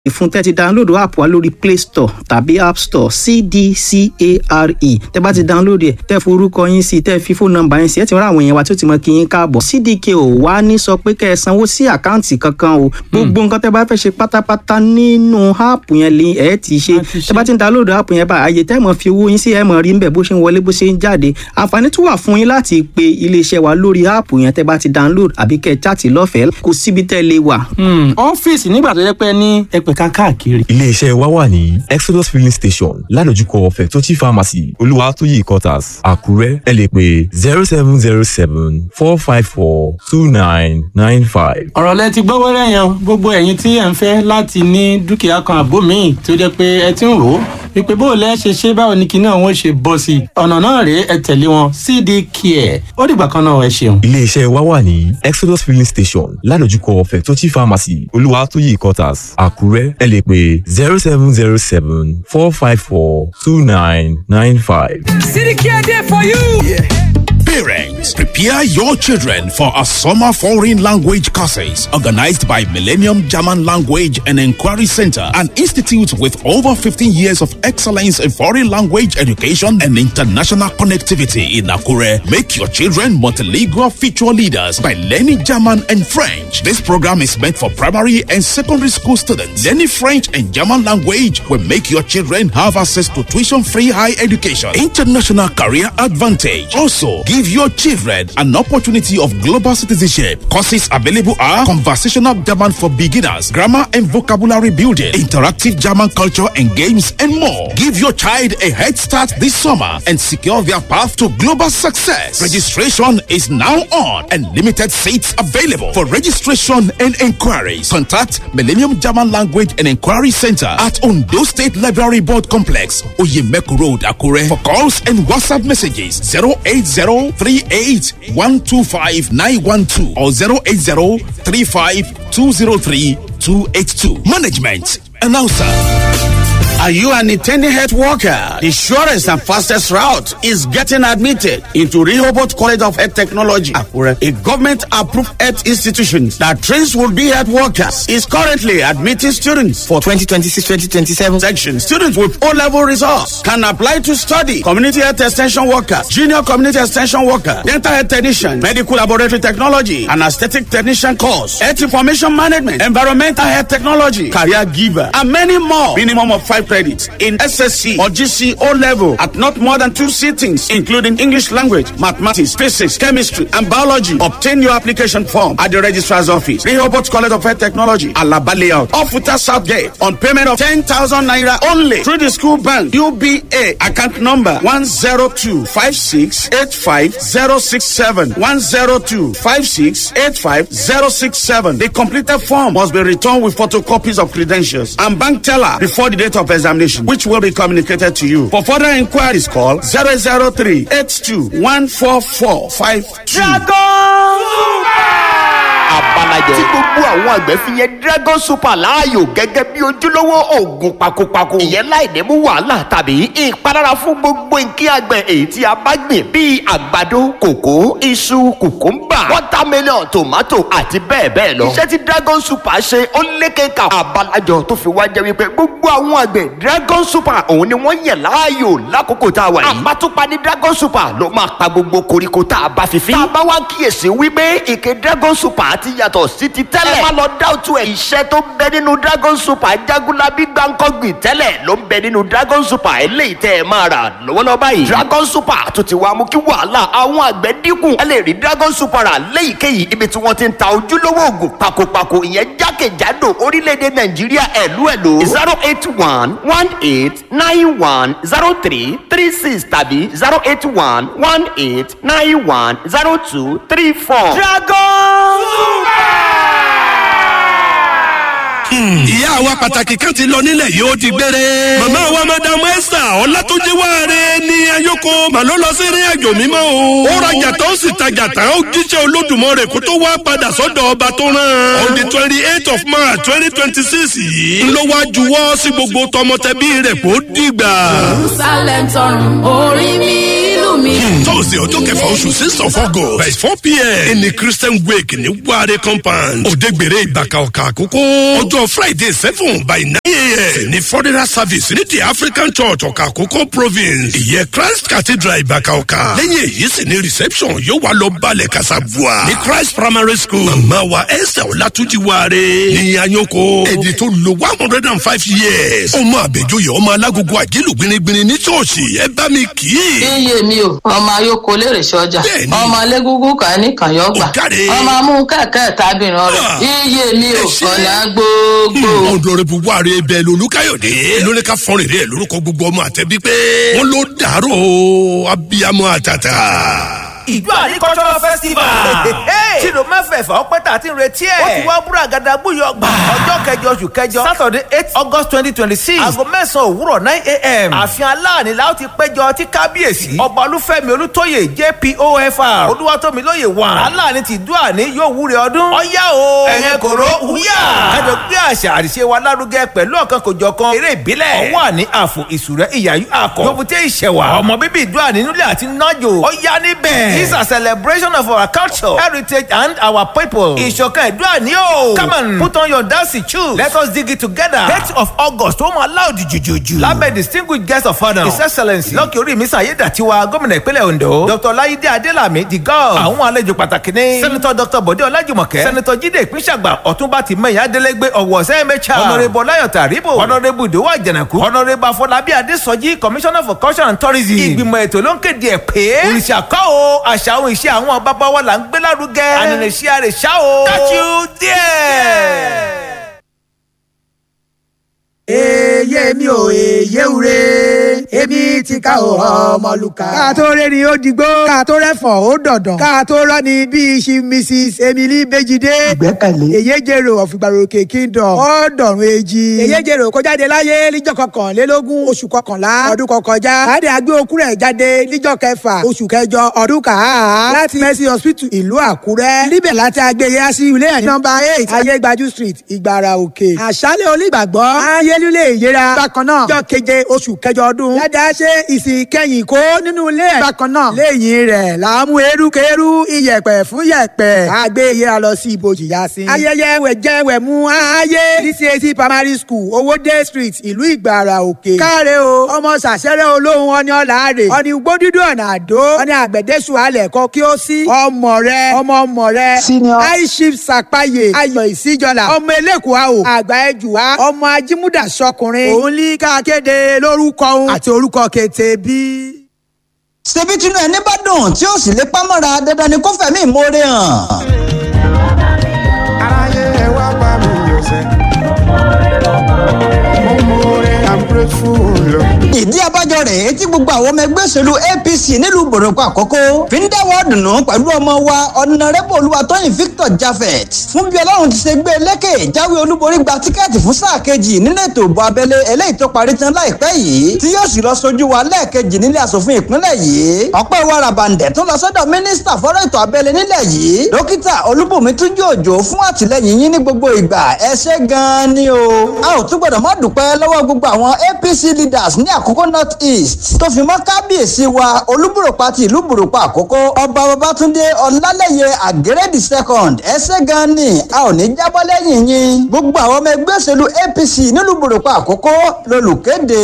fún tẹ́tí download app wa lórí play store tàbí app store cdcare tẹ́ bá ti download ẹ̀ tẹ́ forúkọ yín sí tẹ́ fi fóònù nọ́mbà yín sí ẹ̀ ti rán àwọn èèyàn wa tó ti mọ kí yín káàbọ̀ cdk ò wá ní sọ pé kẹ́ ẹ sanwó sí àkáǹtì kankan o gbogbo nǹkan tẹ́ bá fẹ́ ṣe pátápátá nínú app yẹn lè ẹ̀ ti ṣe tẹ́ bá ti ń download app yẹn bá àyè tẹ́ mọ̀ fi owó yín sí ẹ̀ mọ̀ rí nbẹ̀ bó ṣe ń wọlé bó ṣe ń jáde àǹfààní tún wà fún yín láti pe iléeṣẹ́ wa lórí app yẹn tẹ́ bá ti download àbí kẹ́ ẹ chat lọ́fẹ̀ẹ́ kò síbi tẹ́ lè wà. ọ́fíìsì nígbà tó yẹ pé ní ẹgbẹ̀ka káàkiri iléeṣẹ́ wa wà ní exodus filling station ládojúkọ fẹ̀tọ́tì pharmacy olúwatóyè quarters àkúrẹ́ ẹ lè pè zero seven zero seven four five four two nine nine five. ọ̀rọ̀ lẹ ti gbọ́ wẹ́rẹ́ yẹn gbogbo ẹ̀yin tí ẹ̀ ń fẹ́ láti ní dúkìá kan àbó míì tó jẹ́ pé ẹ ti ń rò ó wípé bó o lẹ́ ṣe ṣe báwo ni kinní àwọn ṣe bọ́ sí i ọ̀nà náà rèé ẹ tẹ̀lé wọn cd care ó dìgbà kan náà ẹ ṣeun. iléeṣẹ́ wa wà ní exodus filling station ládojúkọ fẹ̀tọ́tì pharmacy olúwatóyè quarters àkúrẹ́ ẹ lè pè zero seven zero seven four five four two nine nine five. City Care there for you. Parents, prepare your children for a summer foreign language courses organized by Millennium German Language and Inquiry Center, an institute with over 15 years of excellence in foreign language education and international connectivity in Akure. Make your children multilingual future leaders by learning German and French. This program is meant for primary and secondary school students. Learning French and German language will make your children have access to tuition-free high education, international career advantage. Also, give your children an opportunity of global citizenship. Courses available are conversational German for beginners, grammar and vocabulary building, interactive German culture and games, and more. Give your child a head start this summer and secure their path to global success. Registration is now on and limited seats available. For registration and inquiries, contact Millennium German Language and Inquiry Center at Ondo State Library Board Complex, Oyemeku Road, Akure. For calls and WhatsApp messages, 080 38 125 912 or 080 35 203 282. Management Announcer. Are you an intending health worker? The surest and fastest route is getting admitted into Rehoboth College of Health Technology, Akure, a government-approved health institution that trains would-be health workers. Is currently admitting students for 2026-2027 section. Students with O-level results can apply to study community health extension workers, junior community extension worker, dental health technician, medical laboratory technology, and aesthetic technician course, health information management, environmental health technology, career giver, and many more. Minimum of five credits in SSC or GC O level at not more than two sittings, including English language, mathematics, physics, chemistry, and biology. Obtain your application form at the registrar's office, Rehoboth College of Health Technology, Alaba Layout, off Futa South Gate, on payment of 10,000 naira only through the school bank, UBA, account number 102 102568567 102568567. The completed form must be returned with photocopies of credentials and bank teller before the date of examination, which will be communicated to you. For further inquiries, call 003 82 abalajẹ. tí gbogbo àwọn àgbẹ̀ fi yẹn dragon super láàyò gẹ́gẹ́ bí ojúlówó oògùn pakopako. ìyẹn láì ní mú wàhálà tàbí ìpalára fún gbogbo nǹkan àgbẹ̀ èyí tí a bá gbìn bíi àgbàdo kòkó iṣu kùkúmbà watermelon tomato àti bẹ́ẹ̀ bẹ́ẹ̀ lọ. iṣẹ́ tí dragon super ṣe ó lékeka abalajọ tó fi wá jẹ́ wípé gbogbo àwọn àgbẹ̀ dragon super òun ni wọ́n yẹ̀ láàyò lákòókò tá a wà yìí. àbátúpa ní dragon super ló máa pa gbogbo koríko tá a bá fi fín. tá a bá wá kíyèsí wípé ìké dragon super ti yàtọ̀ sí ti tẹ́lẹ̀. ẹ má lọ dáwùtú ẹ̀. iṣẹ́ tó ń bẹ nínú dragon super jagunlabi gbàǹkọ́gbìn tẹ́lẹ̀ ló ń bẹ nínú dragon super eléyìí tẹ́ ẹ máa rà lọ́wọ́lọ́wọ́ báyìí. dragon super tó ti wá mú kí wàhálà àwọn àgbẹ̀ dínkù. ẹ lè rí dragon super rà léyìíkéyìí ibi tí wọ́n ti ń ta ojúlówó oògùn pakopako ìyẹn jákèjádò orílẹ̀-èdè nàìjíríà ẹ̀lú ẹ̀lú. zero eight one one eight nine one zero three three six tàbí zero eight one one eight nine one zero two three four. dragon ìyá wa pàtàkì kan ti lọ nílẹ̀ yìí ó ti gbére. màmá wa madam esther ọlátúnjí wáre ní ayoko màló lọ sí ìrìn àjò mímọ́ o. ó rajà tán ó sì tajà tán ó jíṣẹ́ olódùmọ̀rẹ̀ kó tó wá padà sọ́dọ̀ ọba tó rán. on the twenty eight of march twenty twenty six yìí ló wá juwọ́ sí gbogbo tọmọtẹbí rẹ̀ kó dìgbà. jerusalem tọrùn orí mi ìlú mi tọ́sí ọjọ́ kẹfà oṣù six of august by four pm ní christian wake ní wàre compound òdegbèrè ìbàkà ọ̀kà àkókò ọjọ́ friday seven by nine am ní foreigner service ní the african church ọ̀kà àkókò province ìyẹn christ cathedral ìbàkà ọ̀kà lẹ́yìn èyí sì ní reception yóò wá lọ balẹ̀ kasabua ní christ primary school màmá wa esther ọlátúnjì wàre ní anyoko èdè tó lo one hundred and five years ọmọ àbẹ̀jọyè ọmọ alágogo àjẹlù gbinigbini ní ṣọ́ọ̀ṣì ẹ bá mi kì í. iye mi o ọmọ ayoko lèrè sọjà Bẹ́ẹ̀ni. ọmọ alégúngún kan ní kànyọgbà Ọ̀gáre. ọmọ amú kẹkẹ tábìrán rẹ Ah. iye mi o Ẹ ṣé. ọ̀nà gbogbo. ọ̀dọ̀rẹ́bù wàre bẹ́ẹ̀ lolúkáyọ̀dé lórí ká fọ́nrin rẹ̀ lórúkọ gbogbo ọmọ àtẹ̀bí pé wọ́n ló dàrọ̀ abiyamọ àtàtà. ìjọ àní cultural festival. tìlú mẹ́fẹ̀ẹ̀fà ọpẹ́ tà ti ń retí ẹ̀. ó ti wá búra gàdá gbúyọ gbà. ọjọ́ kẹjọ oṣù kẹjọ saturday eight august twenty twenty six. aago mẹ́sàn-án òwúrọ̀ nine a.m. ààfin aláàní la ó ti péjọ tí kábíyèsí. ọba olúfẹ́mi olútóyè jpofr olúwatómilóye wà. aláàní ti dúà ní yóò wúre ọdún. ọ̀yá o ẹ̀yẹn kòró wúyà. kájọ gbé àṣà àríṣe wa lárugẹ pẹ̀lú ọ̀kan kòjọ̀kan eré ìbílẹ̀. ọwọ́ àní àfò ìsúrẹ́ ìyàyú àkọ́. lóbùté ìṣẹ̀wà. ọmọ bíbí ìdúrà nínú ilé àti nájò. ọ̀yá níbẹ̀. This is a celebration of our culture, heritage, and our people. Ìṣọ̀kan ìdúrà ní o. Come on, put on your dancing shoes. Let us dig it together. Date of August ó máa láòdì jùjùjù. Lábẹ́ distinguished guest of honour. His excellence. Lọ́kì orí mi Sàyédàtiwa gómìnà ìpínlẹ̀ Ondo. Dr. Láyídé Adélàmí the god. Àwọn àlejò pàtàkì ní. Sẹ́nitọ́ Dr. Bọ̀dé Ọlájùmọ̀kẹ́. Sẹ́nitọ́ Jídé Ìpínṣàgbà Ọ̀túnba Tìmẹ̀yà Adélégbé Ọ̀wọ̀ Sẹ́mẹ̀chà. Honourable Láyọ̀ Tàríbò. Honourable Ìdòwò Àjànàkú. Honourable Afọlábí Adésọjí Commissioner for Culture and Tourism. Ìgbìmọ̀ ètò ló ń kéde ẹ̀ pé. Òrìṣà kọ́ o, àṣà òun ìṣe àwọn bàbá wa là ń gbé lárugẹ. Ànàlẹ́sí àrèṣà o. Catch you there. èyí mi ò èyí ure èmi ti ká o ọmọlúkà. ká tó rẹ́ ni ó digbó ká tó rẹ́fọ̀n ó dọ̀dàn ká tó rọ́ ni bíi ṣi mrs emily bejide. ìgbẹ́kẹ̀lé. èyí jèrò ọ̀fìgbàròkè kingdom ó dọ̀run èjì. èyí jèrò kó jáde láyé níjọ́ kọkànlélógún oṣù kọkànlá ọdún kọkànjá. láti àgbé okú rẹ̀ jáde níjọ́ kẹfà oṣù kẹjọ ọdún kàá. láti mercy hospital ìlú àkúrẹ́. níbẹ̀ láti àgbé yá sí ilé ẹ̀ nọmba eight ayégbájú street ìgbàrà òkè. àṣálẹ̀ onígbàgbọ́ ayélúlé ìyẹra. bákan náà jọ keje oṣù kẹjọ ọdún. dáadáa ṣe ìsìn kẹyìn kó nínú ilé ẹ̀. bákan náà lẹ́yìn rẹ̀ làámú erukeru iyẹ̀pẹ̀ fún yẹ̀pẹ̀. àgbé ìyẹra lọ sí ibojì yá sí. ayẹyẹ wẹ̀jẹ̀ wẹ̀mú ayé dcac primary school owóde street ìlú ìgbàrà òkè. káre o ọmọ sàṣẹrẹ olóhùn ọni ọ̀làárẹ̀ ọni ugbó dídú ọ̀nà àdó ọni àgbẹ̀dẹ́sù alẹ̀ kọ kí ó sí. ọmọ rẹ ọmọ ọmọ rẹ senior high chief sàpáyé ayọ̀ ìsíjọlá ọmọ elékùá o àgbà ẹjùwá ọmọ ajímúdà sọkùnrin òun ní ká kéde lórúkọ òun àti orúkọ kété bí. ṣebí tinú ẹni bá dùn tí ó sì lè pámọ́ra dandan ni kó fẹ̀mí ìmoore hàn. aráyé ẹ wá bá mi yọ̀ sẹ́. mo mọ̀ọ́rẹ́ i'm grateful. ìdí abájọ rèé tí gbogbo àwọn ọmọ ẹgbẹ́ òṣèlú apc nílùú bòròkọ àkọ́kọ́ fi ń dáwọ́ dùnú pẹ̀lú ọmọ wa ọ̀nàrẹ́bù olúwatóyìn victor jaffet fún bí ọlọ́run ti ṣe gbé lékè jáwé olúborí gba tíkẹ́ẹ̀tì fún sáà kejì nínú ètò ìbò abẹ́lé eléyìí tó parí tán láìpẹ́ yìí tí yóò sì lọ sojú wa lẹ́ẹ̀kejì nílé asòfin ìpínlẹ̀ yìí ọ̀pẹ́ wa rabandẹ̀ tó lọ sọ́dọ̀ mínísítà fọ́rọ̀ ètò abẹ́lé nílẹ̀ yìí dókítà olúbùnmi túnjú òjò fún àtìlẹyìn yín ní gbogbo ìgbà ẹ ṣé gan-an ni o a ò tún gbọdọ̀ má dúpẹ́ lọ́wọ́ gbogbo àwọn apc leaders ní àkókò north east tó fi mọ́ kábíyèsí wa olúbùrọ̀pá ti ìlú bùrọ̀pá àkókò ọba babatunde ọlálẹ́yẹ àgẹ́rẹ́dì second ẹ ṣé gan-an ni a ò ní jábọ́ lẹ́yìn yín gbogbo àwọn ọmọ ẹgbẹ́ òṣèlú apc nílùú bùrọ̀pá àkókò lolùkéde.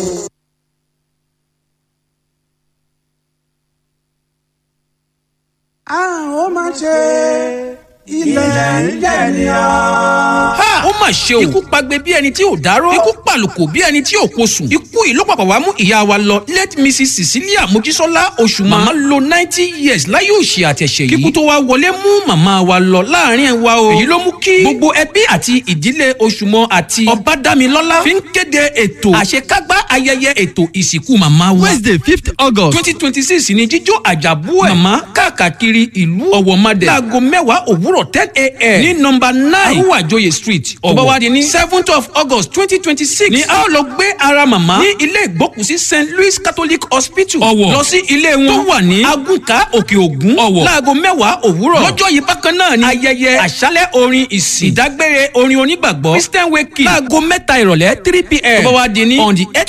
a ó máa ṣe ilẹ̀ ń jẹ̀ ni ọ́. ha ó mà ṣe o ikú pagbe bí ẹni tí ò dárò ikú pàlùkò bí ẹni tí ò posùn ikú yìí ló pàpà wá mú ìyá wa lọ late mrs cecilia mojísọ́lá oṣù màmá lo ninety years láyé òṣì àtẹ̀ṣẹ̀ yìí kíkú tó wá wọlé mú màmá wa lọ láàrin ẹ̀ wa o èyí ló mú kí gbogbo ẹbí àti ìdílé oṣùmọ àti ọbádámilọ́lá fi ń kéde ètò àṣekágbá ayẹyẹ ètò ìsìnkú màmá wa wednesday fifth august twenty twenty six ni jíjó àjàbú ẹ̀ màmá káàkiri ìlú ọ̀wọ̀madẹ̀ láago mẹ́wàá òwúrọ̀ ten a.m. ní nọmba nine arúwàjòyè street ọ̀wọ̀ tó bá wá di ní seventh of august twenty twenty six ni a ó lọ gbé ara màmá ní ilé ìgbókùsí st louis catholic hospital ọ̀wọ̀ lọ sí ilé wọn tó wà ní agùnkà òkè ògún ọ̀wọ̀ láago mẹ́wàá òwúrọ̀ lọ́jọ́ yìí bákan náà ni ayẹyẹ àṣálẹ̀ orin ìsìn ìdágbére orin onígbàgbọ́ christian wake láago mẹ́ta ìrọ̀lẹ́ three pm tó bá wá di ní on the eight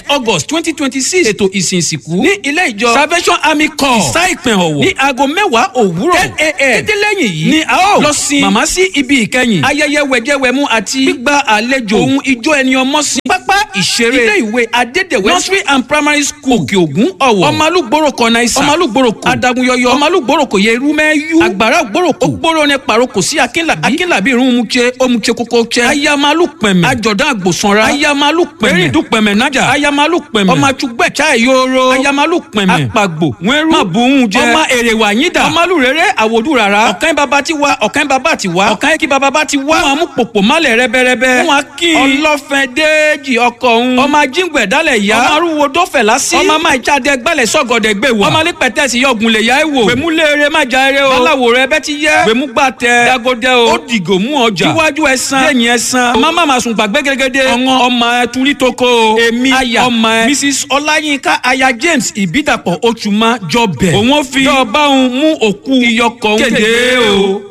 august twenty twenty six ètò ìsìn ìsìnkú ní ilé ìjọ salvation army corps ìsá ìpín ọ̀wọ̀ ní aago mẹ́wàá òwúrọ̀ ten a.m. kété lẹ́yìn yìí ni a ó lọ sin màmá sí ibi ìkẹyìn ayẹyẹ wẹ̀jẹwẹ̀mu àti gbígba àlejò ohun ijó ẹni ọmọ sí pápá ìṣeré ilé ìwé adédèwé nursery and primary school òkè ògún ọ̀wọ̀ ọmọlúgbòrò kọ̀nà ìsà ọmọlúgbòrò kò adagunyọyọ ọmọlúgbòrò kò yẹ irúmẹ́yú àgbàrá ògbòrò kò gbòrò ní paroko sí akínlàbí akínlàbí irun mutse omutse kókó tse ayamalu pẹ̀mẹ̀ àjọ̀dán àgbòsanra ayamalu pẹ̀mẹ̀ erindu pẹ̀mẹ̀ nájà ayamalu pẹ̀mẹ̀ ọmọ àtúgbẹ̀ chai yoro ayamalu pẹ̀mẹ̀ apagbo wẹ́rú mabuhun jẹ ọmọ èrèwà yídà ọmọlú rere àwòdù rárá ọ̀kan bàbá ti wá ọ̀kan bàbá ti wá ọ̀kan kí bàbá ti wá wọn mú pòpò málẹ̀ rẹ́bẹ́rẹ́bẹ́ wọn kí ọlọ́fẹ́ déèjì ọkọ̀ òun ọmọ ajíǹgbẹ̀ dálẹ̀ yá ọmọ arúgbó dọ́fẹ̀ lásì ọmọ máa jáde gbálẹ̀ sọ́gọ̀dẹ̀ gbé wà ọmọ alẹ́ pẹ̀tẹ́sì yọ̀gùn lè yá ẹ̀ wò gbèmú léere má já eré o aláwo rẹ bẹ́ ti yẹ gbèmú gbà tẹ dagodẹ o ó dìgò mú ọjà iwájú ẹ san lẹ́yìn ẹ san ọmọ má ma sùn gbàgbé gẹ́gẹ́dẹ́ ọ̀ngàn ọmọ ẹ turi toko o èmi aya ọmọ ẹ mrs ọláyínká aya james ìbídàpọ̀ oṣù má jọ bẹ̀ òun ó fi yọ báwọn mú òkú iyọkọ̀ kéde o.